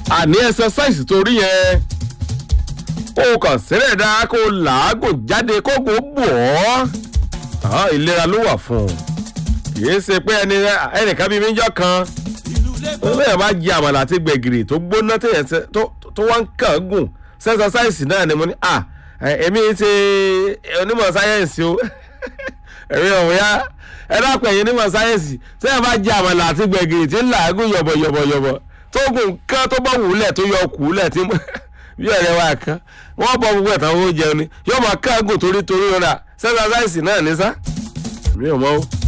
àní exercise torí yẹn ó kàn sílẹ̀ dáa kó làágùn jáde kó gbó bọ̀ ọ́ ìlera ló wà fún un kì í ṣe pé ẹni ẹnìkan bíi méjọ kan bẹ́ẹ̀ bá jẹ àmàlà àti gbẹ̀gìrì tó gbóná téèyàn ṣe tó wá ń kàn gùn sẹ́sọsáìsì náà ni mo ní à èmi ṣe onímọ̀ sáyẹ́ǹsì o èmi ò yá ẹ dákun ẹ̀yin onímọ̀ sáyẹ́ǹsì sẹ́yìn bá jẹ àmàlà àti gbẹ̀gìrì tí ń làágùn yọ̀bọ̀yọ̀bọ̀yọ̀bọ̀ tó gùn kán tó bá wùlẹ̀ tó yọ kùlẹ̀ tí bí ọ̀rẹ́ wa kan wọ́n bọ gbogbo ẹ̀tàn owó jẹun ni yóò máa kán gùn torí torí rẹ̀ sẹ́sọsáìsì náà ní sá mi ò mọ̀ o.